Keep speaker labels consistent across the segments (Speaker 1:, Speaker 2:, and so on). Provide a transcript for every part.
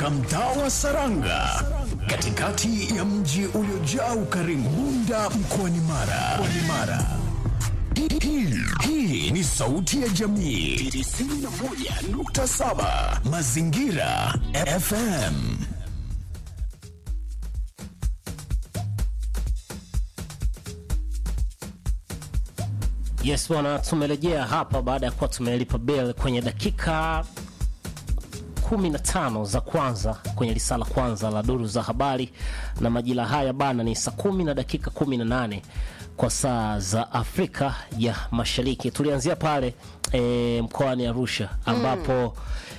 Speaker 1: katika mtaa wa Saranga katikati ya mji uliojaa ukarimu Bunda mkoani Mara. Mkoani Mara. Hii- hii- Hii ni sauti ya jamii 91.7 Mazingira FM.
Speaker 2: Yes bwana, tumerejea hapa baada ya kuwa tumelipa bell kwenye dakika 15 za kwanza kwenye lisala kwanza la duru za habari, na majira haya bana ni saa kumi na dakika 18 kwa saa za Afrika ya Mashariki. Tulianzia pale e, mkoani Arusha ambapo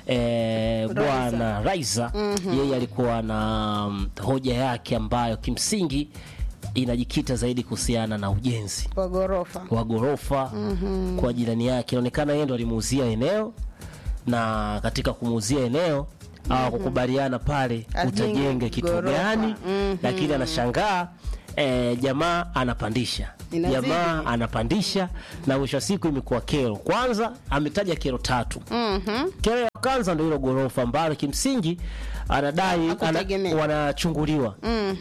Speaker 2: e, bwana Raiza yeye alikuwa na mm, hoja yake ambayo kimsingi inajikita zaidi kuhusiana na ujenzi
Speaker 3: kwa ghorofa
Speaker 2: wa ghorofa kwa jirani yake. Inaonekana yeye ndo alimuuzia eneo, na katika kumuuzia eneo hawakukubaliana pale
Speaker 3: Ajenge
Speaker 2: utajenge kitu
Speaker 3: ghorofa.
Speaker 2: gani,
Speaker 3: Mhm.
Speaker 2: lakini anashangaa eh, jamaa anapandisha
Speaker 3: Inazidi.
Speaker 2: jamaa anapandisha, na mwisho wa siku imekuwa kero. Kwanza ametaja kero tatu. Kero ya kwanza ndo hilo ghorofa ambalo kimsingi anadai ana,
Speaker 3: Hakutegemea.
Speaker 2: wanachunguliwa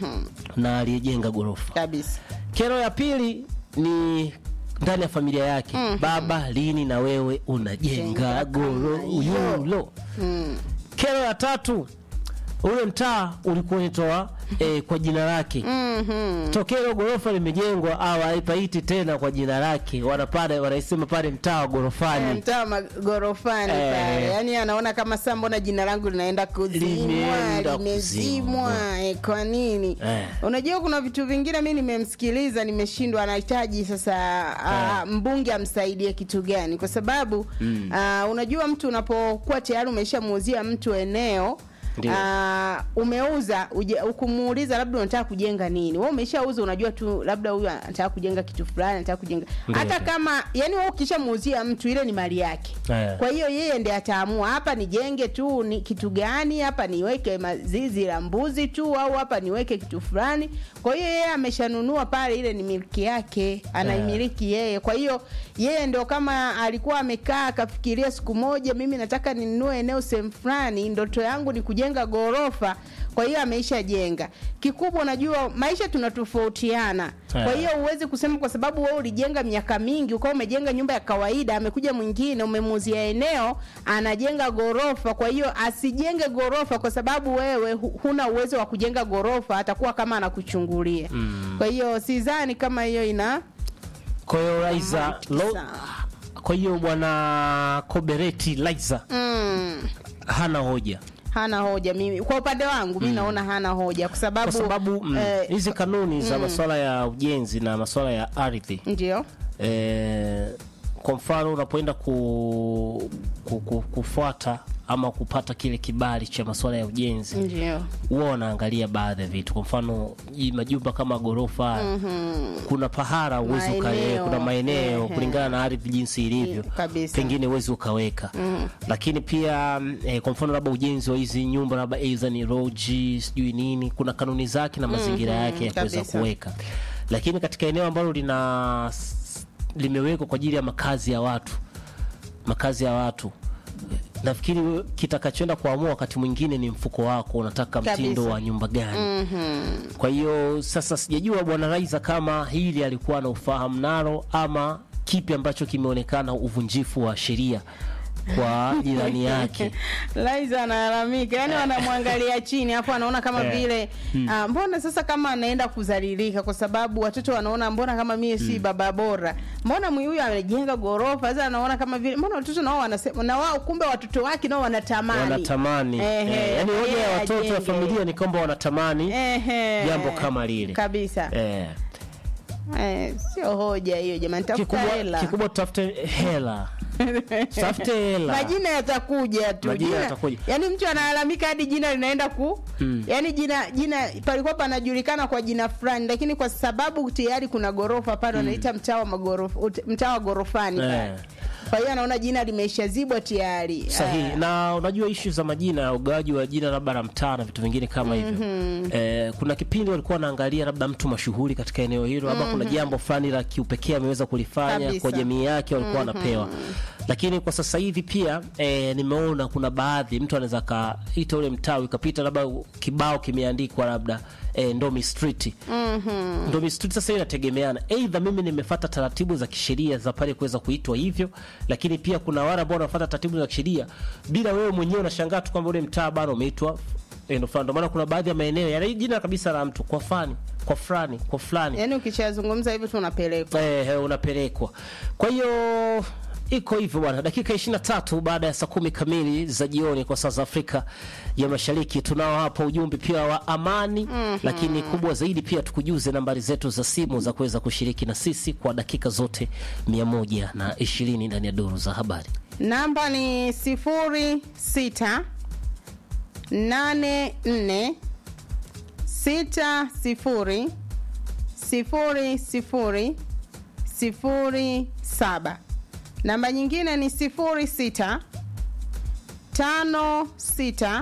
Speaker 2: na aliyejenga ghorofa.
Speaker 3: kabisa.
Speaker 2: Kero ya pili ni ndani ya familia yake. Baba, lini na wewe unajenga
Speaker 3: Jenga
Speaker 2: goro
Speaker 3: kama hiyo.
Speaker 2: yulo? Kero ya tatu, ule mtaa ulikuwa unatoa eh, kwa jina lake tokea hilo ghorofa limejengwa au haipaiti tena kwa jina lake, wanapanda wanaisema pale mtaa wa
Speaker 3: Eh,
Speaker 2: ghorofani.
Speaker 3: mtaa wa magorofani
Speaker 2: Eh.
Speaker 3: pale, yaani anaona kama saa, mbona jina langu linaenda kuzimwa,
Speaker 2: Limeenda
Speaker 3: limezimwa
Speaker 2: kuzimwa.
Speaker 3: eh, kwa nini?
Speaker 2: Eh.
Speaker 3: Unajua kuna vitu vingine mi nimemsikiliza, nimeshindwa, anahitaji sasa ah, mbunge amsaidie kitu gani? Kwa sababu ah, unajua mtu unapokuwa tayari umeshamuuzia mtu eneo
Speaker 2: Ndio.
Speaker 3: Ah, umeuza uje- ukumuuliza labda unataka kujenga nini, wewe umeshauza, unajua tu labda huyu anataka kujenga kitu fulani, anataka kujenga
Speaker 2: Ndio.
Speaker 3: hata kama yani wewe ukishamuuzia mtu ile ni mali yake
Speaker 2: Eh.
Speaker 3: kwa hiyo yeye ndiye ataamua hapa nijenge tu ni kitu gani, hapa niweke mazizi la mbuzi tu, au hapa niweke kitu fulani. Kwa hiyo yeye ameshanunua pale, ile ni miliki yake, anaimiliki yeye. Kwa hiyo yeye ndio kama alikuwa amekaa akafikiria siku moja, mimi nataka ninunue eneo sehemu fulani, ndoto yangu ni kujenga ghorofa. Kwa hiyo ameisha jenga. Kikubwa, unajua maisha tunatofautiana, kwa
Speaker 2: Eh.
Speaker 3: hiyo huwezi kusema kwa sababu wewe ulijenga miaka mingi ukawa umejenga nyumba ya kawaida, amekuja mwingine umemuuzia eneo anajenga ghorofa. Kwa hiyo asijenge ghorofa kwa sababu wewe hu- huna uwezo wa kujenga ghorofa, atakuwa kama anakuchungulia. Kwa hiyo sidhani kama hiyo ina
Speaker 2: Kwa hiyo Raiza
Speaker 3: mantiki
Speaker 2: lo,
Speaker 3: sana.
Speaker 2: kwa hiyo bwana Kobereti Raiza
Speaker 3: mm,
Speaker 2: hana hoja
Speaker 3: hana hoja. Mimi kwa upande wangu mi naona hana hoja kwa sababu,
Speaker 2: kwa sababu mm,
Speaker 3: eh,
Speaker 2: hizi kanuni za masuala ya ujenzi na masuala ya ardhi
Speaker 3: ndio
Speaker 2: eh, kwa mfano unapoenda ku, ku, ku, kufuata ama kupata kile kibali cha masuala ya ujenzi
Speaker 3: ndio
Speaker 2: huwa wanaangalia baadhi ya vitu. Kwa mfano hii majumba kama ghorofa kuna pahara uwezi uka,
Speaker 3: Maeneo.
Speaker 2: kuna maeneo
Speaker 3: Ehe.
Speaker 2: kulingana na ardhi jinsi ilivyo,
Speaker 3: kabisa.
Speaker 2: pengine uwezi ukaweka lakini pia mm, eh, kwa mfano labda ujenzi wa hizi nyumba labda aidha ni roji sijui nini, kuna kanuni zake na mazingira yake ya kuweza
Speaker 3: kabisa.
Speaker 2: kuweka, lakini katika eneo ambalo lina limewekwa kwa ajili ya makazi ya watu makazi ya watu nafikiri kitakachoenda kuamua wakati mwingine ni mfuko wako, unataka mtindo
Speaker 3: Kabisa.
Speaker 2: wa nyumba gani. Kwa hiyo sasa sijajua bwana Raiza kama hili alikuwa na ufahamu nalo ama kipi ambacho kimeonekana uvunjifu wa sheria kwa jirani yake.
Speaker 3: Laiza analalamika, yani wanamwangalia chini hapo, anaona kama
Speaker 2: Eh.
Speaker 3: vile ah, mbona sasa kama anaenda kuzalilika, kwa sababu watoto wanaona mbona kama mie si baba bora, mbona mwi huyu amejenga ghorofa. Sasa anaona kama vile mbona watoto nao wanasema na wao, kumbe watoto wake nao wanatamani
Speaker 2: Wanatamani
Speaker 3: Ehe,
Speaker 2: eh, yani hoja
Speaker 3: yeye
Speaker 2: ya watoto ya
Speaker 3: ajenge.
Speaker 2: familia ni kwamba wanatamani
Speaker 3: Ehe.
Speaker 2: jambo kama lile
Speaker 3: kabisa.
Speaker 2: eh,
Speaker 3: Eh, sio hoja hiyo jamani, tafuta
Speaker 2: kikubwa,
Speaker 3: hela.
Speaker 2: kikubwa tutafute hela tutafute hela
Speaker 3: majina yatakuja tu
Speaker 2: Majina
Speaker 3: jina,
Speaker 2: yatakuja.
Speaker 3: yani mtu analalamika hadi jina linaenda ku yani jina jina palikuwa panajulikana kwa jina fulani lakini kwa sababu tayari kuna gorofa pale wanaita mtaa wa magorofa ut- mtaa wa gorofani pale
Speaker 2: Eh.
Speaker 3: kwa hiyo anaona jina limeshazibwa tayari
Speaker 2: sahihi
Speaker 3: Ah,
Speaker 2: na unajua ishu za majina ya ugawaji wa jina labda la mtaa na vitu vingine kama hivyo eh, kuna kipindi walikuwa wanaangalia labda mtu mashuhuri katika eneo hilo labda kuna jambo fulani la kiupekee ameweza kulifanya
Speaker 3: Kabisa.
Speaker 2: kwa jamii yake walikuwa wanapewa lakini kwa sasa hivi pia e, nimeona kuna baadhi mtu anaweza kaita ule mtaa ikapita labda kibao kimeandikwa labda e, Ndomi Street mm-hmm. Ndomi Street sasa hiyo inategemeana, aidha mimi nimefata taratibu za kisheria za pale kuweza kuitwa hivyo, lakini pia kuna wale ambao wanafuata taratibu za kisheria bila wewe mwenyewe unashangaa tu kwamba ule mtaa bado umeitwa eneo fulani. Ndio maana kuna baadhi ya maeneo yana jina kabisa la mtu kwa fani kwa fulani kwa fulani
Speaker 3: yaani ukishazungumza hivyo tu unapelekwa
Speaker 2: eh, eh, unapelekwa. Kwa hiyo iko hivyo bwana, dakika 23 baada ya saa kumi kamili za jioni kwa saa za Afrika ya Mashariki. Tunao hapa ujumbe pia wa amani mm-hmm. Lakini kubwa zaidi pia tukujuze nambari zetu za simu za kuweza kushiriki na sisi kwa dakika zote 120 ndani ya duru za habari.
Speaker 3: namba ni sifuri sita nane nne sita sifuri sifuri sifuri sifuri saba namba nyingine ni sifuri sita tano sita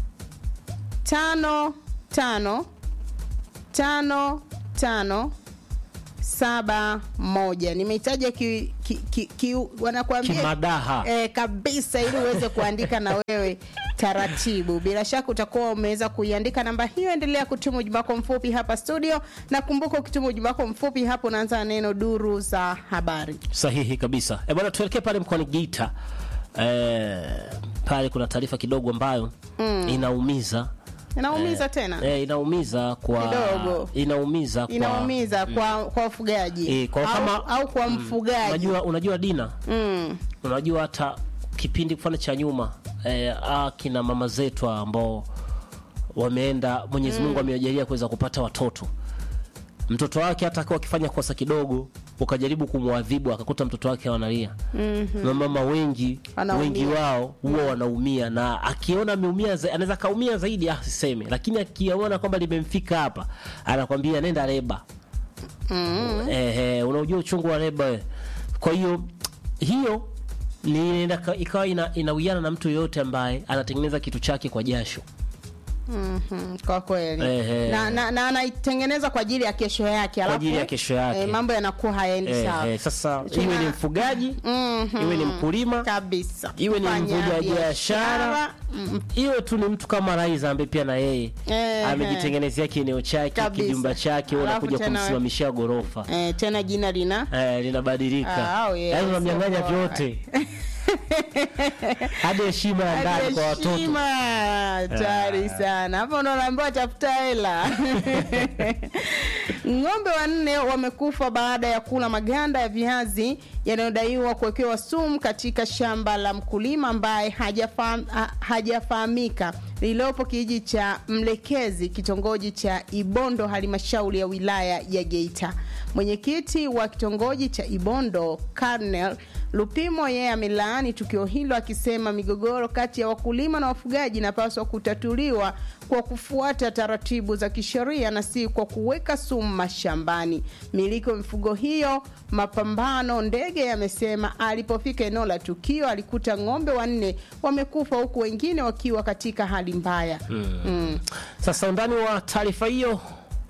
Speaker 3: tano tano tano tano saba moja nimeitaja ki, ki, ki, ki, wanakuambia
Speaker 2: Kimadaha.
Speaker 3: eh, kabisa ili uweze kuandika na wewe taratibu bila shaka utakuwa umeweza kuiandika namba hiyo endelea kutuma ujumbe wako mfupi hapa studio na kumbuka ukituma ujumbe wako mfupi hapo unaanza na neno duru za habari
Speaker 2: Sahihi kabisa. E bwana, tuelekee pale mkoani Geita. E, pale kuna taarifa kidogo ambayo mm. inaumiza
Speaker 3: inaumiza tena
Speaker 2: e, inaumiza kwa
Speaker 3: Kidogo.
Speaker 2: inaumiza kwa
Speaker 3: inaumiza kwa kwa wafugaji
Speaker 2: Eh, kwa
Speaker 3: au,
Speaker 2: kama-
Speaker 3: au kwa mfugaji
Speaker 2: unajua, unajua Dina
Speaker 3: mm.
Speaker 2: unajua hata kipindi mfano cha nyuma eh, akina mama zetu ambao wameenda Mwenyezi Mungu amewajalia kuweza kupata watoto, mtoto wake hata akiwa akifanya kosa kidogo ukajaribu kumwadhibu akakuta mtoto wake analia mm-hmm. na mama wengi
Speaker 3: Wanaumia.
Speaker 2: wengi wao huwa wanaumia na akiona ameumia za- anaweza kaumia zaidi ah, siseme lakini akiona kwamba limemfika hapa anakwambia nenda reba mm-hmm. eh, eh, unaujua uchungu wa reba we. kwa hiyo hiyo ni inaenda ka- ikawa ina, inawiana na mtu yoyote ambaye anatengeneza kitu chake kwa jasho
Speaker 3: Mhm, kwa kweli
Speaker 2: Ehe.
Speaker 3: na, na, na anaitengeneza kwa ajili ya kesho yake alafu,
Speaker 2: ajili ya kesho yake.
Speaker 3: eh, mambo yanakuwa hayaendi
Speaker 2: eh,
Speaker 3: sawa
Speaker 2: eh, sasa
Speaker 3: Tuna-
Speaker 2: iwe ni mfugaji
Speaker 3: Mhm.
Speaker 2: iwe ni mkulima
Speaker 3: kabisa
Speaker 2: iwe ni
Speaker 3: Kufanya
Speaker 2: mvuja biashara
Speaker 3: mm,
Speaker 2: iwe tu ni mtu kama Raiza ambaye pia na yeye
Speaker 3: Ehe.
Speaker 2: amejitengenezea kieneo chake
Speaker 3: Kabisa.
Speaker 2: kijumba chake wewe
Speaker 3: Alafu
Speaker 2: unakuja
Speaker 3: tena-
Speaker 2: kumsimamishia ghorofa
Speaker 3: eh, tena jina lina
Speaker 2: eh, linabadilika
Speaker 3: Ah, oh, yes,
Speaker 2: yaani unamnyang'anya
Speaker 3: oh,
Speaker 2: vyote hadi heshima ya ndani kwa watoto
Speaker 3: heshima hatari sana hapo ndo naambiwa tafuta hela ng'ombe wanne wamekufa baada ya kula maganda ya viazi yanayodaiwa kuwekewa sumu katika shamba la mkulima ambaye hajafahamika ha, hajafahamika lililopo kijiji cha mlekezi kitongoji cha ibondo halmashauri ya wilaya ya geita mwenyekiti wa kitongoji cha ibondo Karnel lupimo yeye amelaani tukio hilo akisema migogoro kati ya wakulima na wafugaji inapaswa kutatuliwa kwa kufuata taratibu za kisheria na si kwa kuweka sumu mashambani miliki wa mifugo hiyo mapambano ndege amesema alipofika eneo la tukio alikuta ng'ombe wanne wamekufa huku wengine wakiwa katika hali mbaya mm. Mm.
Speaker 2: sasa undani wa taarifa hiyo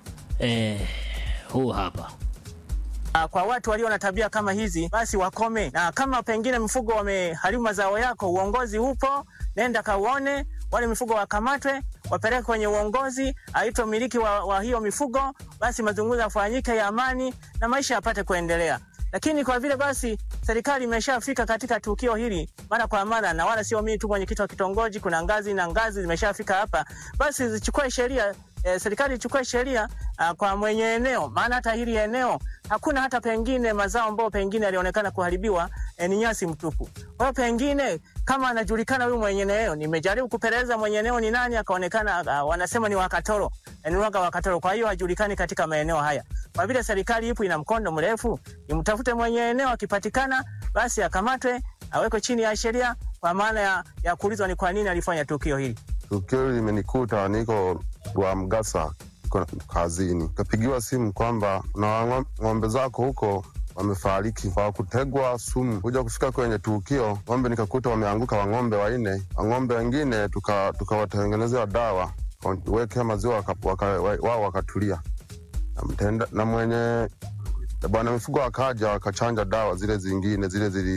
Speaker 2: eh, huu hapa
Speaker 4: Ah, kwa watu walio na tabia kama hizi basi wakome, na kama pengine mfugo wameharibu mazao yako, uongozi upo, nenda kauone, wale mifugo wakamatwe, wapeleke kwenye uongozi, aitwe mmiliki wa, wa hiyo mifugo, basi mazungumzo yafanyike ya amani na maisha yapate kuendelea. Lakini kwa vile basi serikali imeshafika katika tukio hili mara kwa mara, na wala sio mimi tu mwenyekiti wa kitongoji, kuna ngazi na ngazi zimeshafika hapa, basi zichukue sheria eh, serikali ichukue sheria uh, kwa mwenye eneo, maana hata hili eneo hakuna hata pengine mazao ambayo pengine yalionekana kuharibiwa eh, ni nyasi mtupu. Kwa hiyo pengine kama anajulikana huyu mwenye eneo, nimejaribu kupeleleza mwenye eneo ni nani, akaonekana uh, wanasema ni Wakatoro, eh, ni waga Wakatoro. Kwa hiyo hajulikani katika maeneo haya. Kwa vile serikali ipo ina mkondo mrefu, imtafute mwenye eneo, akipatikana basi akamatwe, awekwe chini ya sheria, kwa maana ya, ya kuulizwa ni kwa nini alifanya tukio hili.
Speaker 5: Tukio hili limenikuta niko wa Mgasa, niko kazini, kapigiwa simu kwamba na ng'om- ng'ombe zako huko wamefariki kwa kutegwa sumu. Kuja kufika kwenye tukio, ng'ombe nikakuta wameanguka wang'ombe wanne, wang'ombe wengine tuka- tukawatengenezea dawa wekea maziwa waka- waka- wa- wao wakatulia na, mtenda, na mwenye na bwana mifugo akaja wakachanja dawa zile zingine zile zili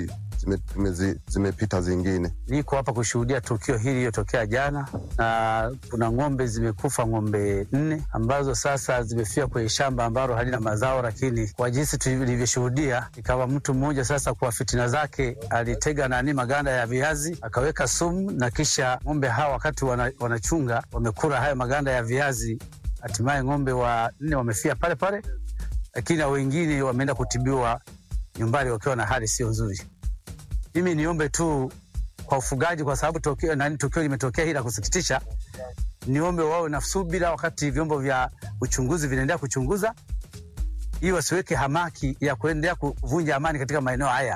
Speaker 5: zime, zime, zimepita zingine.
Speaker 6: Niko hapa kushuhudia tukio hili lililotokea jana, na kuna ng'ombe zimekufa, ng'ombe nne ambazo sasa zimefia kwenye shamba ambalo halina mazao, lakini kwa jinsi tulivyoshuhudia, ikawa mtu mmoja sasa kwa fitina zake alitega nani maganda ya viazi akaweka sumu, na kisha ng'ombe hawa wakati wana, wanachunga wamekula hayo maganda ya viazi, hatimaye ng'ombe wa nne wamefia pale pale, lakini na wengine wameenda kutibiwa nyumbani wakiwa na hali sio nzuri. Mimi niombe tu kwa ufugaji, kwa sababu tukio nani tukio limetokea hili la kusikitisha, niombe wawe na subira wakati vyombo vya uchunguzi vinaendelea kuchunguza, ili wasiweke hamaki ya kuendelea kuvunja amani katika maeneo haya.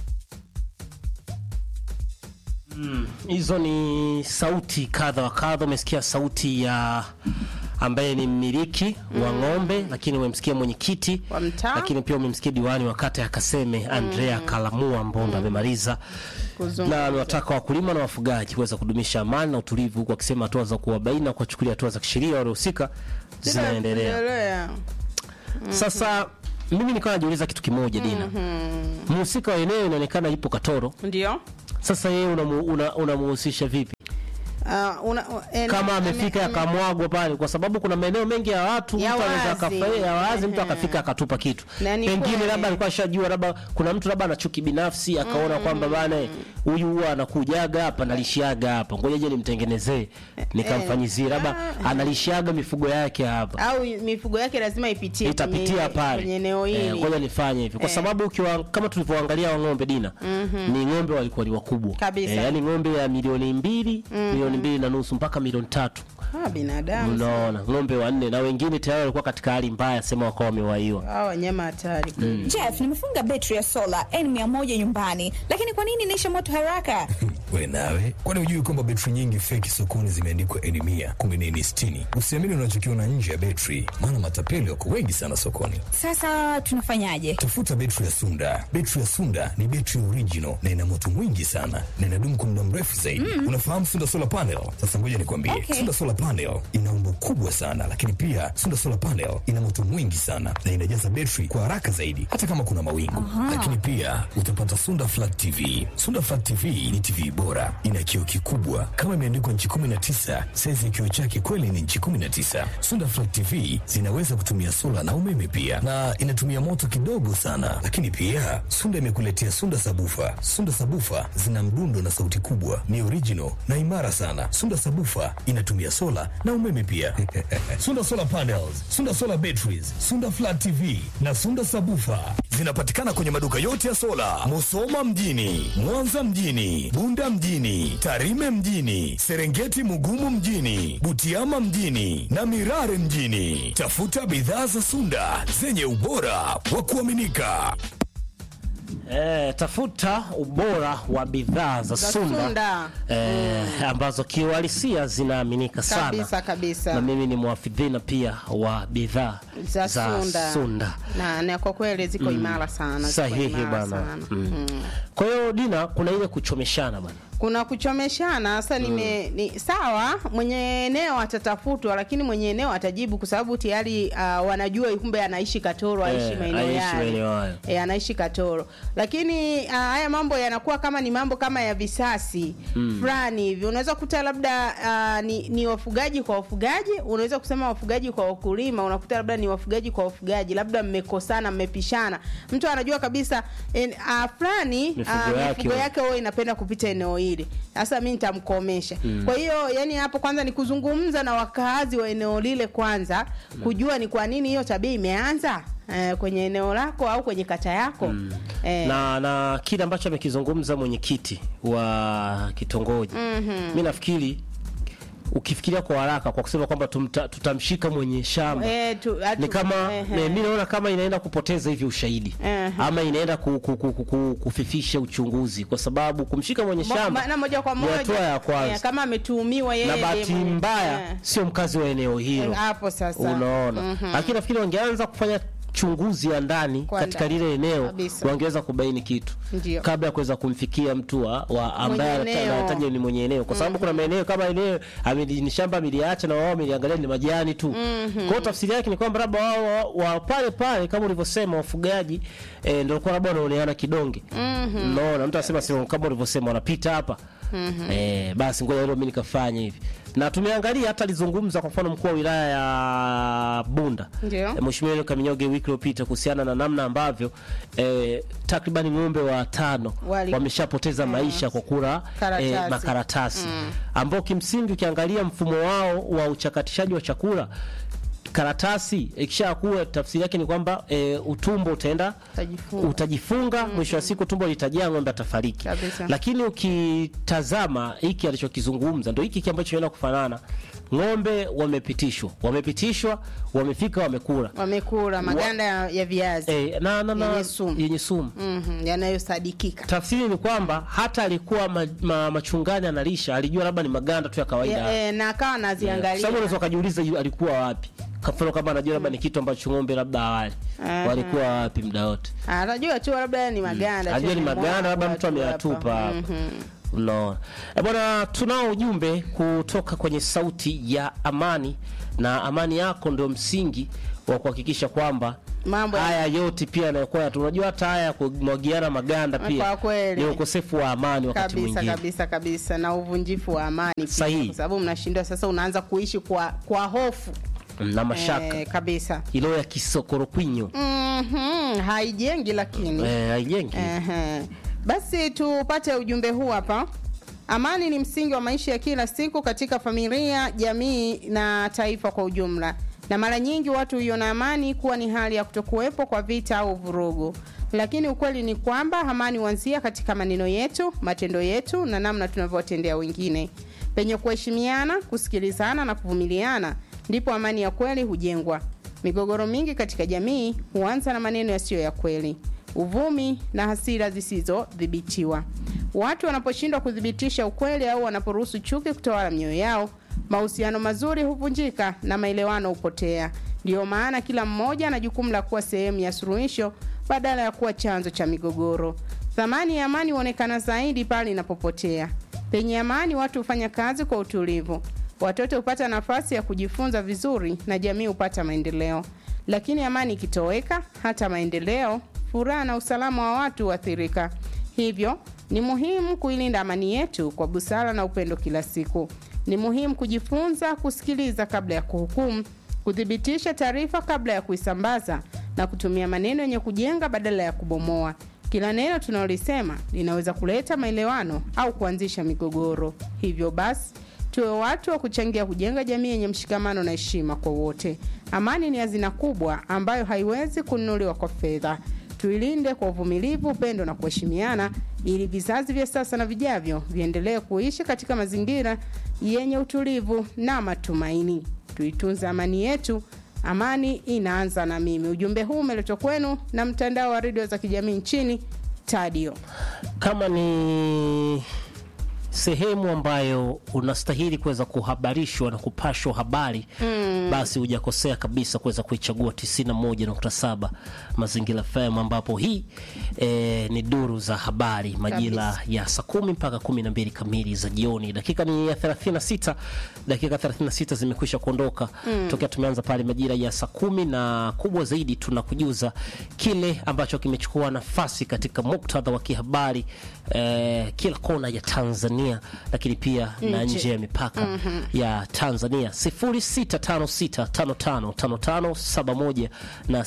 Speaker 2: hizo ni sauti kadha wa kadha. Umesikia sauti ya ambaye ni mmiliki wa ng'ombe, lakini umemsikia mwenyekiti,
Speaker 3: Wa mtaa.
Speaker 2: lakini pia umemsikia diwani wa kata ya Kaseme Andrea Kalamua Mbondo amemaliza
Speaker 3: Kuzungumza.
Speaker 2: na amewataka wakulima na wafugaji kuweza kudumisha amani na utulivu, huku akisema hatua za kuwabaini na kuwachukulia hatua za kisheria waliohusika zinaendelea.
Speaker 3: Zinaendelea.
Speaker 2: Sasa mimi nikawa najiuliza kitu kimoja, Dina, mhusika wa eneo inaonekana yupo Katoro.
Speaker 3: Ndio.
Speaker 2: Sasa yeye unamuhusisha una, unamuhusisha vipi
Speaker 3: Ah, una- eh,
Speaker 2: kama
Speaker 3: ame-
Speaker 2: amefika
Speaker 3: ame-
Speaker 2: akamwagwa pale, kwa sababu kuna maeneo mengi ya watu
Speaker 3: Ya
Speaker 2: mtu anaweza
Speaker 3: wazi.
Speaker 2: akafa- ya wazi, mtu
Speaker 3: Ehe.
Speaker 2: akafika akatupa kitu,
Speaker 3: Na ni
Speaker 2: pengine
Speaker 3: kweli.
Speaker 2: labda alikuwa ashajua, labda kuna mtu labda ana chuki binafsi akaona kwamba bana huyu huwa anakujaga hapa analishiaga hapa, ngoja je nimtengenezee nikamfanyizie, labda analishiaga mifugo yake hapa
Speaker 3: au mifugo yake lazima ipitie
Speaker 2: itapitia
Speaker 3: kwenye-
Speaker 2: pale
Speaker 3: kwenye eneo
Speaker 2: Eh,
Speaker 3: hili
Speaker 2: ngoja nifanye hivi kwa
Speaker 3: Eh.
Speaker 2: sababu ukiwa kama tulivyoangalia wa ng'ombe Dina ni ng'ombe walikuwa ni wakubwa
Speaker 3: Kabisa.
Speaker 2: yani ng'ombe ya milioni mbili milioni mbili na nusu mpaka milioni tatu
Speaker 3: Ah, binadamu
Speaker 2: unaona ng'ombe wanne na wengine tayari walikuwa katika hali mbaya sema wakawa wamewaiwa
Speaker 3: hawa wanyama hatari
Speaker 7: Jeff, nimefunga betri ya sola N100 nyumbani, lakini kwa nini inaisha moto haraka?
Speaker 1: We nawe, kwani hujui kwamba betri nyingi feki sokoni zimeandikwa eni mia kumi na eni sitini? Usiamini unachokiona nje ya betri, maana matapeli wako wengi sana sokoni.
Speaker 7: Sasa tunafanyaje?
Speaker 1: Tafuta betri ya Sunda. Betri ya Sunda ni betri original na ina moto mwingi sana na inadumu kwa muda mrefu zaidi. Unafahamu Sunda solar panel? Sasa ngoja nikwambie,
Speaker 7: Okay.
Speaker 1: Sunda solar panel ina umbo kubwa sana, lakini pia Sunda solar panel ina moto mwingi sana na inajaza betri kwa haraka zaidi, hata kama kuna mawingu. Lakini pia utapata Sunda flat TV. Sunda flat TV ni TV bora, ina kioo kikubwa kama imeandikwa nchi 19. Saizi ya kioo chake kweli ni nchi 19. Sunda flat TV zinaweza kutumia sola na umeme pia, na inatumia moto kidogo sana. Lakini pia Sunda imekuletea Sunda sabufa. Sunda sabufa zina mdundo na sauti kubwa, ni original na imara sana. Sunda sabufa inatumia sola na umeme pia. Sunda solar panels, Sunda solar batteries, Sunda flat TV na Sunda sabufa zinapatikana kwenye maduka yote ya sola, Musoma mjini, Mwanza mjini, Bunda mjini, Tarime mjini, Serengeti Mugumu mjini, Butiama mjini na Mirare mjini. Tafuta bidhaa za Sunda zenye ubora wa kuaminika.
Speaker 2: eh, tafuta ubora wa bidhaa za
Speaker 3: Za
Speaker 2: Sunda,
Speaker 3: Sunda.
Speaker 2: Eh, ambazo kiuhalisia zinaaminika sana
Speaker 3: kabisa kabisa
Speaker 2: na mimi ni mwafidhina pia wa bidhaa
Speaker 3: za, Sunda,
Speaker 2: Sunda.
Speaker 3: Na, na kwa kweli ziko imara sana ziko
Speaker 2: sahihi
Speaker 3: imara
Speaker 2: bana
Speaker 3: sana.
Speaker 2: mm. kwa hiyo Dina kuna ile kuchomeshana bana
Speaker 3: kuna kuchomeshana sasa nime ni sawa mwenye eneo atatafutwa lakini mwenye eneo atajibu kwa sababu tayari uh, wanajua kumbe anaishi katoro aishi
Speaker 2: Eh,
Speaker 3: maeneo
Speaker 2: aishi
Speaker 3: yale
Speaker 2: maeneo hayo.
Speaker 3: e, anaishi katoro lakini uh, haya mambo yanakuwa kama ni mambo kama ya visasi fulani hivi unaweza kuta labda uh, ni, ni wafugaji kwa wafugaji unaweza kusema wafugaji kwa wakulima unakuta labda ni wafugaji kwa wafugaji labda mmekosana mmepishana mtu anajua kabisa en, uh, fulani
Speaker 2: Mifugo
Speaker 3: uh,
Speaker 2: yake
Speaker 3: mifugo
Speaker 2: huwa-
Speaker 3: yake huwa inapenda kupita eneo hili sasa mi nitamkomesha kwa hiyo yani hapo kwanza ni kuzungumza na wakaazi wa eneo lile kwanza kujua ni kwa nini hiyo tabia imeanza eh, kwenye eneo lako au kwenye kata yako eh,
Speaker 2: na na kile ambacho amekizungumza mwenyekiti wa kitongoji mm-hmm. mi nafikiri ukifikiria kwa haraka kwa kusema kwamba tumta, tutamshika mwenye shamba
Speaker 3: eh, tu, atu,
Speaker 2: ni kama
Speaker 3: eh,
Speaker 2: ne, mi naona kama inaenda kupoteza hivi ushahidi
Speaker 3: Ehe.
Speaker 2: ama inaenda ku, ku, ku, ku, ku, kufifisha uchunguzi kwa sababu kumshika mwenye
Speaker 3: mo-
Speaker 2: shamba
Speaker 3: ma- na moja kwa
Speaker 2: ni
Speaker 3: moja
Speaker 2: hatua ya kwanza
Speaker 3: eh, kama ametuhumiwa yeye
Speaker 2: na
Speaker 3: ndiye
Speaker 2: bahati
Speaker 3: mwenye-
Speaker 2: mbaya
Speaker 3: eh,
Speaker 2: sio mkazi wa eneo hilo
Speaker 3: eh, hapo sasa
Speaker 2: unaona
Speaker 3: Mhm.
Speaker 2: lakini nafikiri wangeanza kufanya uchunguzi wa ndani
Speaker 3: Kwa
Speaker 2: katika
Speaker 3: ndani.
Speaker 2: lile eneo
Speaker 3: Kabisa.
Speaker 2: wangeweza kubaini kitu
Speaker 3: Ndio.
Speaker 2: kabla ya kuweza kumfikia mtu wa, wa ambaye
Speaker 3: Mwenye
Speaker 2: anata-
Speaker 3: eneo.
Speaker 2: anahitaji ni mwenye eneo kwa sababu kuna maeneo kama eneo ameli- ni shamba ameliacha na wao wameliangalia ni majani tu kwa hiyo tafsiri yake ni kwamba labda wao wa, wa pale pale kama ulivyosema wafugaji eh, ndio walikuwa labda wanaoneana kidonge unaona mtu anasema sio kama ulivyosema wanapita hapa eh, basi ngoja leo mimi nikafanya hivi na tumeangalia hata alizungumza kwa mfano mkuu wa wilaya ya Bunda
Speaker 3: Ndio.
Speaker 2: Eh, Mheshimiwa Enoch Kaminyoge wiki iliyopita kuhusiana na namna ambavyo eh, takriban ng'ombe watano
Speaker 3: Wali-
Speaker 2: wameshapoteza maisha kwa kula
Speaker 3: Karatasi.
Speaker 2: eh, makaratasi ambao kimsingi ukiangalia mfumo wao wa uchakatishaji wa chakula karatasi ikishakuwa tafsiri yake ni kwamba e, utumbo utaenda
Speaker 3: Utajifunga.
Speaker 2: utajifunga mwisho wa siku tumbo litajaa ng'ombe atafariki
Speaker 3: Kabisa.
Speaker 2: lakini ukitazama hiki alichokizungumza ndio hiki hiki ambacho inaenda kufanana ng'ombe wamepitishwa wamepitishwa wamefika wamekula
Speaker 3: wamekula maganda ya, ya viazi
Speaker 2: e, na, na, na,
Speaker 3: Yenye sumu.
Speaker 2: yenye sumu
Speaker 3: Mhm, yanayosadikika
Speaker 2: tafsiri ni kwamba hata alikuwa ma, ma, machungani analisha alijua labda ni maganda tu ya kawaida
Speaker 3: Ya- eh, na akawa
Speaker 2: Kwa sababu
Speaker 3: anaziangalia
Speaker 2: unaweza ukajiuliza yu- alikuwa wapi kwa mfano kama anajua labda ni kitu ambacho ng'ombe labda awali
Speaker 3: Aha.
Speaker 2: walikuwa wapi muda wote
Speaker 3: anajua tu labda ni maganda tu
Speaker 2: ajua ni
Speaker 3: yamemwagwa
Speaker 2: maganda labda mtu
Speaker 3: tu
Speaker 2: ameyatupa
Speaker 3: hapa.
Speaker 2: hapa unaona Eh, bwana tunao ujumbe kutoka kwenye sauti ya amani na amani yako ndio msingi wa kuhakikisha kwamba
Speaker 3: Mambo ya-
Speaker 2: haya yote pia yanayokuwa yatu- unajua hata haya ya kumwagiana maganda pia
Speaker 3: Kwa kweli.
Speaker 2: ni ukosefu wa amani wakati
Speaker 3: kabisa
Speaker 2: mwingine
Speaker 3: kabisa kabisa na uvunjifu wa amani pia,
Speaker 2: Sahihi.
Speaker 3: kwa sababu mnashindwa sasa unaanza kuishi kwa kwa hofu
Speaker 2: na mashaka
Speaker 3: eh, kabisa
Speaker 2: ilo ya kisokorokwinyo
Speaker 3: Mhm, haijengi lakini
Speaker 2: eh, haijengi
Speaker 3: Ehe. Basi tupate ujumbe huu hapa. Amani ni msingi wa maisha ya kila siku katika familia, jamii na taifa kwa ujumla, na mara nyingi watu huiona amani kuwa ni hali ya kutokuwepo kwa vita au vurugu, lakini ukweli ni kwamba amani huanzia katika maneno yetu, matendo yetu na namna tunavyowatendea wengine. Penye kuheshimiana, kusikilizana na kuvumiliana, ndipo amani ya kweli hujengwa. Migogoro mingi katika jamii huanza na maneno yasiyo ya kweli, uvumi na hasira zisizodhibitiwa. Watu wanaposhindwa kuthibitisha ukweli au wanaporuhusu chuki kutawala mioyo yao, mahusiano mazuri huvunjika na maelewano hupotea. Ndiyo maana kila mmoja ana jukumu la kuwa sehemu ya suluhisho badala ya kuwa chanzo cha migogoro. Thamani ya amani huonekana zaidi pale inapopotea. Penye amani, watu hufanya kazi kwa utulivu, watoto hupata nafasi ya kujifunza vizuri na jamii hupata maendeleo. Lakini amani ikitoweka, hata maendeleo, furaha na usalama wa watu huathirika. Hivyo ni muhimu kuilinda amani yetu kwa busara na upendo kila siku. Ni muhimu kujifunza kusikiliza kabla ya kuhukumu, kuthibitisha taarifa kabla ya kuisambaza na kutumia maneno yenye kujenga badala ya kubomoa. Kila neno tunalolisema linaweza kuleta maelewano au kuanzisha migogoro. Hivyo basi, tuwe watu wa kuchangia kujenga jamii yenye mshikamano na heshima kwa wote. Amani ni hazina kubwa ambayo haiwezi kununuliwa kwa fedha. Tuilinde kwa uvumilivu, upendo na kuheshimiana, ili vizazi vya sasa na vijavyo viendelee kuishi katika mazingira yenye utulivu na matumaini. Tuitunze amani yetu. Amani inaanza na mimi. Ujumbe huu umeletwa kwenu na mtandao wa redio za kijamii nchini Tadio.
Speaker 2: kama ni sehemu ambayo unastahili kuweza kuhabarishwa na kupashwa habari mm. basi hujakosea kabisa kuweza kuichagua 91.7 Mazingira FM ambapo hii e, ni duru za habari majira ya saa kumi mpaka kumi na mbili kamili za jioni. Dakika ni ya 36, dakika 36 zimekwisha kuondoka mm. tokea tumeanza pale majira ya saa kumi, na kubwa zaidi tunakujuza kile ambacho kimechukua nafasi katika muktadha wa kihabari eh, kila kona ya Tanzania lakini pia na
Speaker 3: Nje.
Speaker 2: nje ya mipaka ya Tanzania 0656555571 na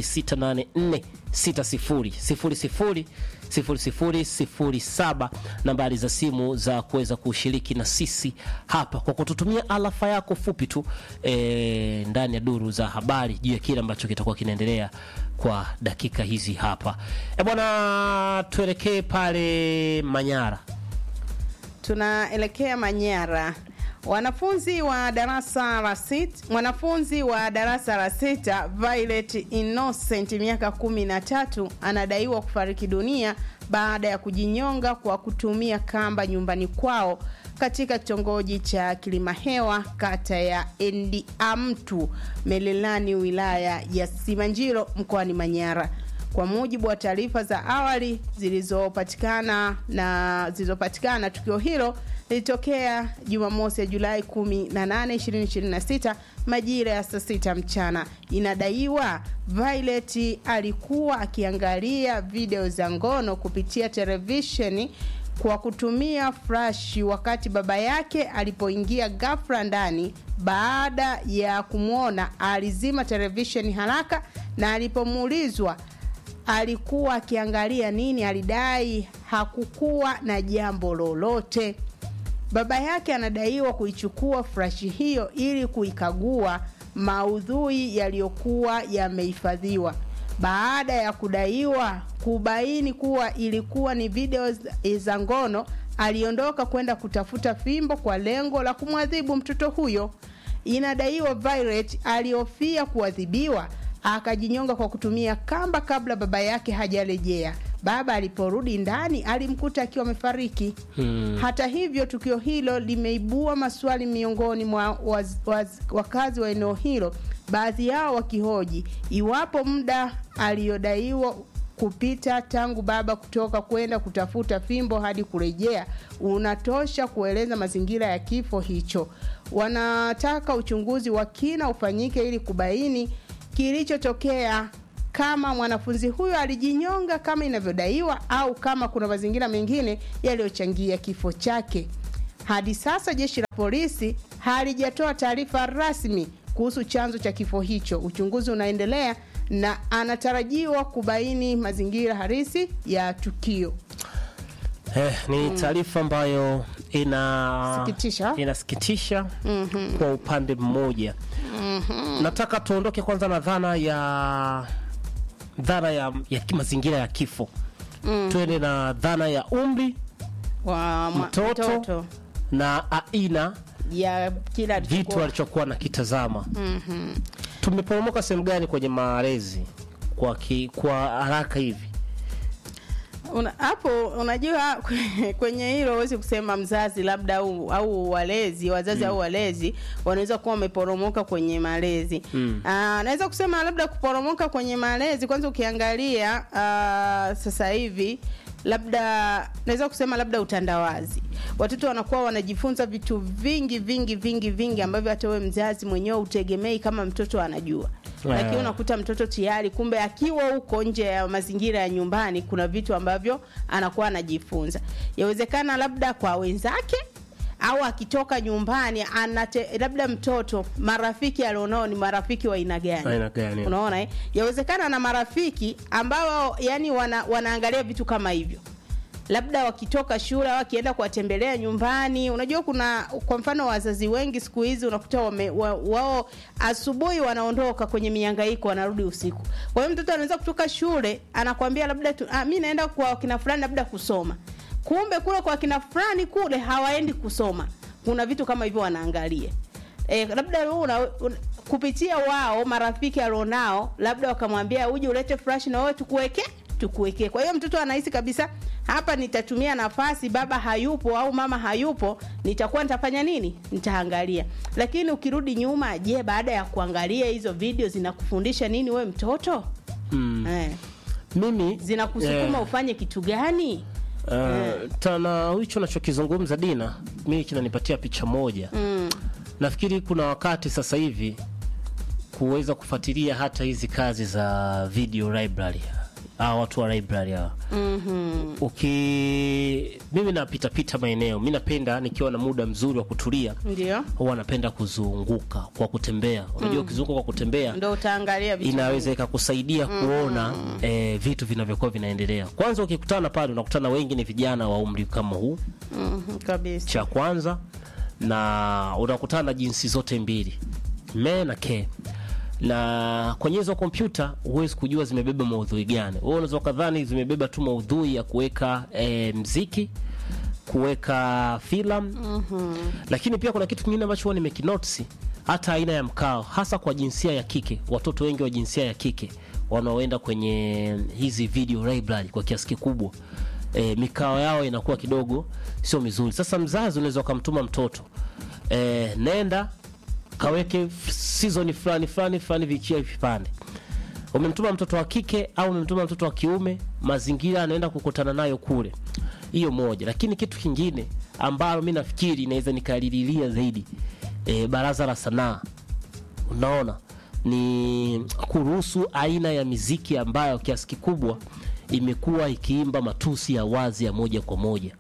Speaker 2: 0684600007 nambari za simu za kuweza kushiriki na sisi hapa kwa kututumia alafa yako fupi tu eh, ndani ya duru za habari juu ya kile ambacho kitakuwa kinaendelea kwa dakika hizi hapa. E bwana, tuelekee pale Manyara.
Speaker 3: Tunaelekea Manyara. Wanafunzi wa darasa la sita, mwanafunzi wa darasa la sita Violet Innocent miaka kumi na tatu anadaiwa kufariki dunia baada ya kujinyonga kwa kutumia kamba nyumbani kwao katika kitongoji cha Kilimahewa kata ya Endiamtu Melelani wilaya ya Simanjiro mkoani Manyara. Kwa mujibu wa taarifa za awali zilizopatikana na zilizopatikana, tukio hilo lilitokea Jumamosi ya Julai 18, 2026 majira ya saa sita mchana. Inadaiwa Violet alikuwa akiangalia video za ngono kupitia televisheni kwa kutumia flash wakati baba yake alipoingia ghafla ndani. Baada ya kumwona, alizima televisheni haraka, na alipomuulizwa alikuwa akiangalia nini, alidai hakukuwa na jambo lolote. Baba yake anadaiwa kuichukua flashi hiyo ili kuikagua maudhui yaliyokuwa yamehifadhiwa. Baada ya kudaiwa kubaini kuwa ilikuwa ni video za ngono, aliondoka kwenda kutafuta fimbo kwa lengo la kumwadhibu mtoto huyo. Inadaiwa Violet alihofia kuadhibiwa, akajinyonga kwa kutumia kamba kabla baba yake hajarejea. Baba aliporudi ndani alimkuta akiwa amefariki. Hmm. Hata hivyo, tukio hilo limeibua maswali miongoni mwa waz, waz, wakazi wa eneo hilo, baadhi yao wakihoji iwapo muda aliyodaiwa kupita tangu baba kutoka kwenda kutafuta fimbo hadi kurejea unatosha kueleza mazingira ya kifo hicho. Wanataka uchunguzi wa kina ufanyike ili kubaini kilichotokea kama mwanafunzi huyo alijinyonga kama inavyodaiwa au kama kuna mazingira mengine yaliyochangia kifo chake. Hadi sasa jeshi la polisi halijatoa taarifa rasmi kuhusu chanzo cha kifo hicho. Uchunguzi unaendelea na anatarajiwa kubaini mazingira halisi ya tukio.
Speaker 2: Eh, ni taarifa ambayo ina
Speaker 3: Sikitisha.
Speaker 2: inasikitisha kwa upande mmoja. Nataka tuondoke kwanza na dhana ya dhana ya, ya mazingira ya kifo twende na dhana ya umri
Speaker 3: Wa mwa-
Speaker 2: Mtoto. na aina
Speaker 3: ya kila
Speaker 2: vitu
Speaker 3: alichokuwa-
Speaker 2: alichokuwa nakitazama. Tumeporomoka sehemu gani kwenye malezi kwa, ki, kwa haraka hivi?
Speaker 3: Una- hapo unajua kwenye hilo huwezi kusema mzazi labda au, au walezi wazazi au walezi wanaweza kuwa wameporomoka kwenye malezi mm. naweza kusema labda kuporomoka kwenye malezi kwanza ukiangalia aa, sasa hivi labda naweza kusema labda utandawazi watoto wanakuwa wanajifunza vitu vingi vingi vingi vingi ambavyo hata wewe mzazi mwenyewe utegemei kama mtoto anajua lakini
Speaker 2: Eh.
Speaker 3: unakuta mtoto tayari kumbe akiwa huko nje ya mazingira ya nyumbani kuna vitu ambavyo anakuwa anajifunza yawezekana labda kwa wenzake au akitoka nyumbani anate, labda mtoto marafiki alionao ni marafiki wa aina gani
Speaker 2: Aina gani?
Speaker 3: unaona eh? yawezekana na marafiki ambao yani wana, wanaangalia vitu kama hivyo labda wakitoka shule au wakienda kuwatembelea nyumbani unajua kuna kwa mfano wazazi wengi siku hizi unakuta wame, wa, wao asubuhi wanaondoka kwenye mihangaiko wanarudi usiku kwa hiyo mtoto anaweza kutoka shule anakwambia labda tu, ah, mi naenda kwa kina fulani labda kusoma kumbe kule kwa kina fulani kule hawaendi kusoma kuna vitu kama hivyo wanaangalia e, labda wewe una, una, kupitia wao marafiki alionao labda wakamwambia uje ulete flash na wewe tukuweke tukuwekee kwa hiyo mtoto anahisi kabisa hapa nitatumia nafasi baba hayupo au mama hayupo nitakuwa nitafanya nini nitaangalia lakini ukirudi nyuma je baada ya kuangalia hizo video zinakufundisha nini we mtoto
Speaker 2: Mm.
Speaker 3: eh,
Speaker 2: Mimi
Speaker 3: zinakusukuma
Speaker 2: eh,
Speaker 3: ufanye kitu gani
Speaker 2: Uh, tana hicho nachokizungumza Dina, mimi kinanipatia picha moja
Speaker 3: mm.
Speaker 2: nafikiri kuna wakati sasa hivi kuweza kufuatilia hata hizi kazi za video library hawa watu wa library hawa
Speaker 3: mm-hmm.
Speaker 2: uki mimi napita pita maeneo mi napenda nikiwa na muda mzuri wa kutulia
Speaker 3: ndio
Speaker 2: huwa napenda kuzunguka kwa kutembea unajua ukizunguka kwa kutembea
Speaker 3: ndo utaangalia vitu
Speaker 2: inaweza ikakusaidia kuona eh, vitu vinavyokuwa vinaendelea kwanza ukikutana pale unakutana wengi ni vijana wa umri kama huu
Speaker 3: mm-hmm. kabisa
Speaker 2: cha kwanza na unakutana na jinsi zote mbili me na ke na kwenye hizo kompyuta huwezi kujua zimebeba maudhui gani wewe unaweza ukadhani zimebeba tu maudhui ya kuweka e, mziki kuweka filamu mm-hmm. lakini pia kuna kitu kingine ambacho huwa nimekinotisi hata aina ya mkao hasa kwa jinsia ya kike watoto wengi wa jinsia ya kike wanaoenda kwenye hizi video library kwa kiasi kikubwa e, mikao yao inakuwa kidogo sio mizuri. Sasa mzazi unaweza ukamtuma mtoto e, nenda kaweke f- season fulani fulani fulani vichia vipande umemtuma mtoto wa kike au umemtuma mtoto wa kiume, mazingira anaenda kukutana nayo kule, hiyo moja. Lakini kitu kingine ambalo mi nafikiri inaweza nikalililia zaidi e, baraza la sanaa, unaona ni kuruhusu aina ya miziki ambayo kiasi kikubwa imekuwa ikiimba matusi ya wazi ya moja kwa moja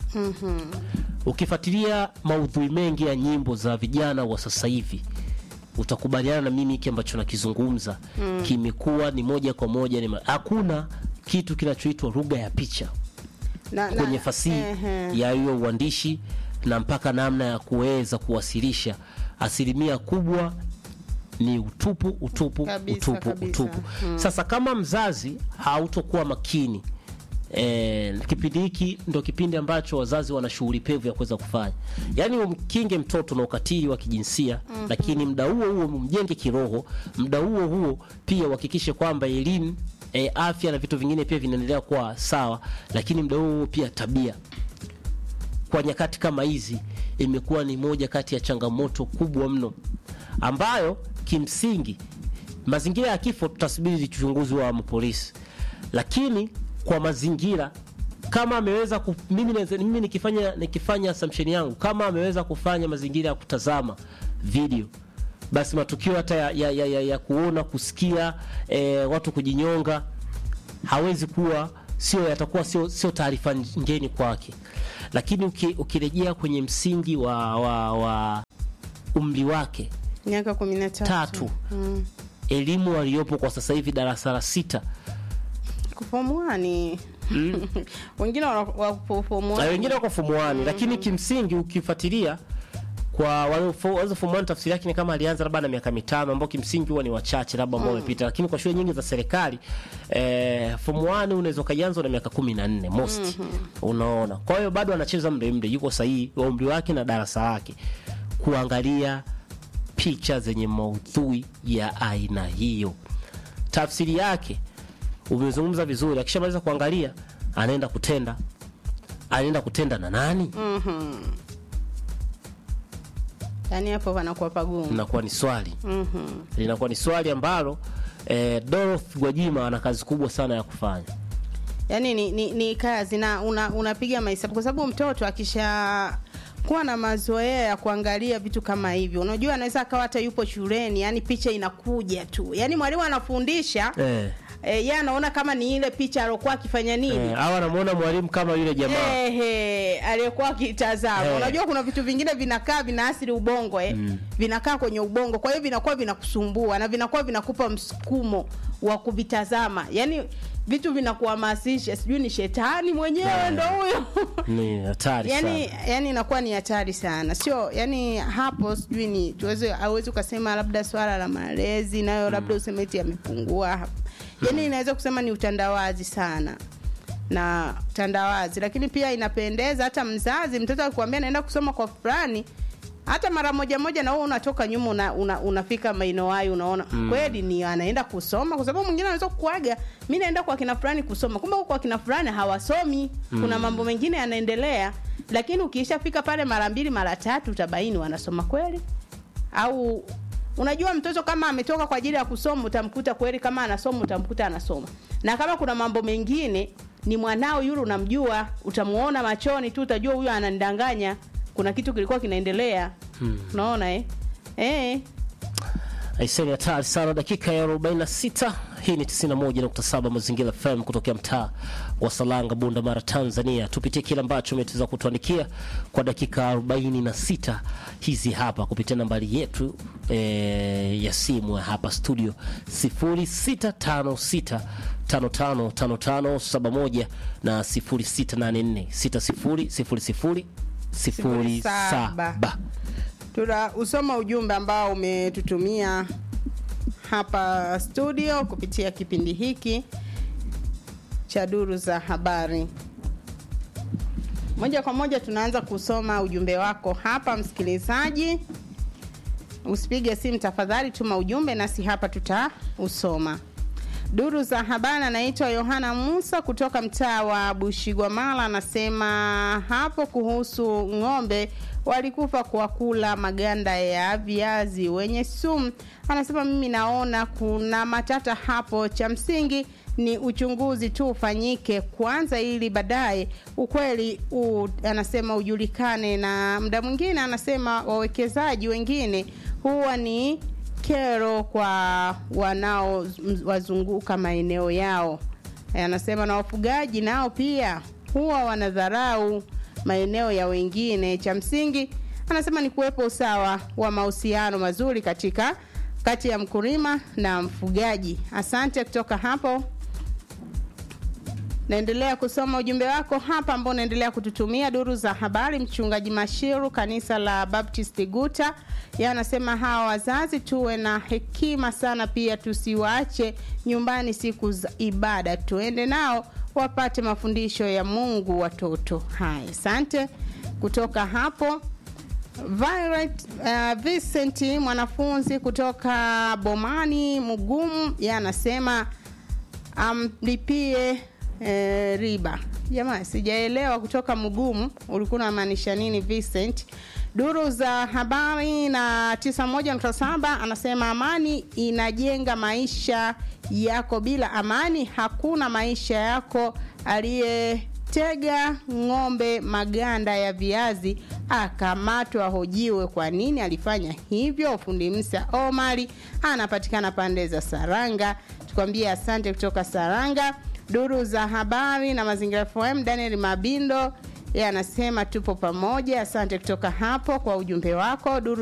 Speaker 2: ukifuatilia maudhui mengi ya nyimbo za vijana wa sasa hivi utakubaliana na mimi hiki ambacho nakizungumza mm. kimekuwa ni moja kwa moja ni ma- hakuna kitu kinachoitwa lugha ya picha
Speaker 3: na,
Speaker 2: kwenye fasihi
Speaker 3: ehe.
Speaker 2: ya hiyo uandishi na mpaka namna ya kuweza kuwasilisha asilimia kubwa ni utupu utupu
Speaker 3: Kabisa,
Speaker 2: utupu
Speaker 3: kabisa.
Speaker 2: utupu sasa kama mzazi hautokuwa makini E, kipindi hiki ndo kipindi ambacho wazazi wana shughuli pevu ya kuweza kufanya yaani umkinge mtoto na ukatili wa kijinsia mm-hmm. lakini mda huo huo mjenge kiroho mda huo huo pia uhakikishe kwamba elimu e, afya na vitu vingine pia vinaendelea kuwa sawa lakini mda huo huo pia tabia kwa nyakati kama hizi imekuwa ni moja kati ya changamoto kubwa mno ambayo kimsingi mazingira ya kifo tutasubiri uchunguzi wa mapolisi lakini kwa mazingira kama ameweza ku, mimi, naweza- mimi nikifanya nikifanya assumption yangu kama ameweza kufanya mazingira ya kutazama video basi matukio hata ya, ya, ya, ya, ya kuona kusikia eh, watu kujinyonga hawezi kuwa sio yatakuwa sio, sio taarifa ngeni kwake lakini uki, ukirejea kwenye msingi wa, wa, wa umri wake
Speaker 3: miaka kumi na tatu
Speaker 2: tatu elimu aliyopo kwa sasa hivi darasa la sita
Speaker 3: kufomwani wengine wana- wapo
Speaker 2: na
Speaker 3: fomwani
Speaker 2: wengine wako fomuani lakini kimsingi ukifuatilia kwa walizo fomuani tafsiri yake ni kama alianza labda na miaka mitano ambao kimsingi huwa ni wachache labda ambao wamepita lakini kwa shule nyingi za serikali eh, fomuani unaweza ukaianza na miaka kumi na nne most unaona kwa hiyo bado anacheza mle mle yuko sahihi wa umri wake na darasa lake kuangalia picha zenye maudhui ya aina hiyo tafsiri yake umezungumza vizuri akishamaliza kuangalia anaenda kutenda anaenda kutenda na nani
Speaker 3: yaani hapo panakuwa pagumu
Speaker 2: linakuwa ni swali linakuwa ni swali ambalo eh, Dorothy Gwajima ana kazi kubwa sana ya kufanya
Speaker 3: yaani ni, ni, ni kazi na una, unapiga mahesabu kwa sababu mtoto akisha kuwa na mazoea ya kuangalia vitu kama hivyo unajua anaweza akawa hata yupo shuleni yani picha inakuja tu yani mwalimu anafundisha
Speaker 2: eh,
Speaker 3: eh, yeye anaona kama ni ile picha aliokuwa akifanya nini
Speaker 2: eh, au anamuona mwalimu kama yule jamaa
Speaker 3: Ehe, aliyekuwa akitazama
Speaker 2: Eh.
Speaker 3: unajua kuna vitu vingine vinakaa vinaathiri ubongo eh? vinakaa kwenye ubongo kwa hiyo vinakuwa vinakusumbua na vinakuwa vinakupa msukumo wa kuvitazama yaani vitu vinakuhamasisha sijui ni shetani mwenyewe ndo huyo
Speaker 2: ni hatari
Speaker 3: yani
Speaker 2: sana
Speaker 3: yani inakuwa ni hatari sana sio yani hapo sijui ni tuweze awezi ukasema labda swala la malezi nayo labda useme eti yamepungua yani inaweza kusema ni utandawazi sana na utandawazi lakini pia inapendeza hata mzazi mtoto akikwambia naenda kusoma kwa fulani hata mara moja moja na wewe unatoka nyuma una, una, unafika maeneo hayo unaona mm. kweli ni anaenda kusoma kwa sababu mwingine anaweza kuaga mi naenda kwa kina fulani kusoma kumbe huko kwa kina fulani hawasomi mm. kuna mambo mengine yanaendelea lakini ukiishafika pale mara mbili mara tatu utabaini wanasoma kweli au unajua mtoto kama ametoka kwa ajili ya kusoma utamkuta kweli kama anasoma utamkuta anasoma na kama kuna mambo mengine ni mwanao yule unamjua utamuona machoni tu utajua huyo ananidanganya kuna kitu kilikuwa kinaendelea unaona eh? Eh.
Speaker 2: aiseni hatari sana dakika ya 46 hii ni 91.7 mazingira fm kutokea mtaa wa salanga bunda mara tanzania tupitie kile ambacho umeteza kutuandikia kwa dakika 46 hizi hapa kupitia nambari yetu e, ya simu ya hapa studio 0656 555571 na 0684 600007
Speaker 3: tuna usoma ujumbe ambao umetutumia hapa studio kupitia kipindi hiki cha duru za habari moja kwa moja tunaanza kusoma ujumbe wako hapa msikilizaji usipige simu tafadhali tuma ujumbe nasi hapa tutausoma Duru za habari anaitwa Yohana Musa kutoka mtaa wa Bushigwamala, anasema hapo kuhusu ng'ombe walikufa kwa kula maganda ya viazi wenye sumu. Anasema mimi naona kuna matata hapo, cha msingi ni uchunguzi tu ufanyike kwanza, ili baadaye ukweli u, anasema ujulikane. Na muda mwingine anasema wawekezaji wengine huwa ni kero kwa wanaowazunguka maeneo yao. E, anasema na wafugaji nao pia huwa wanadharau maeneo ya wengine. Cha msingi anasema ni kuwepo usawa wa mahusiano mazuri katika kati ya mkulima na mfugaji. Asante kutoka hapo. Naendelea kusoma ujumbe wako hapa ambao unaendelea kututumia duru za habari. Mchungaji Mashiru, kanisa la Baptist Guta, yeye anasema hawa wazazi tuwe na hekima sana, pia tusiwaache nyumbani siku za ibada, tuende nao wapate mafundisho ya Mungu watoto. Haya, asante kutoka hapo. Violet uh, Vincent mwanafunzi kutoka Bomani Mugumu, yeye anasema amlipie eh, riba. Jamani, sijaelewa kutoka Mugumu ulikuwa unamaanisha nini Vincent? Duru za habari na 91.7 anasema amani inajenga maisha yako, bila amani hakuna maisha yako. Aliyetega ng'ombe maganda ya viazi akamatwa, ahojiwe kwa nini alifanya hivyo. Fundi Msa Omari anapatikana pande za Saranga, tukwambie asante kutoka Saranga. Duru za habari na mazingira FM, Daniel Mabindo yeye anasema tupo pamoja. Asante kutoka hapo kwa ujumbe wako. Duru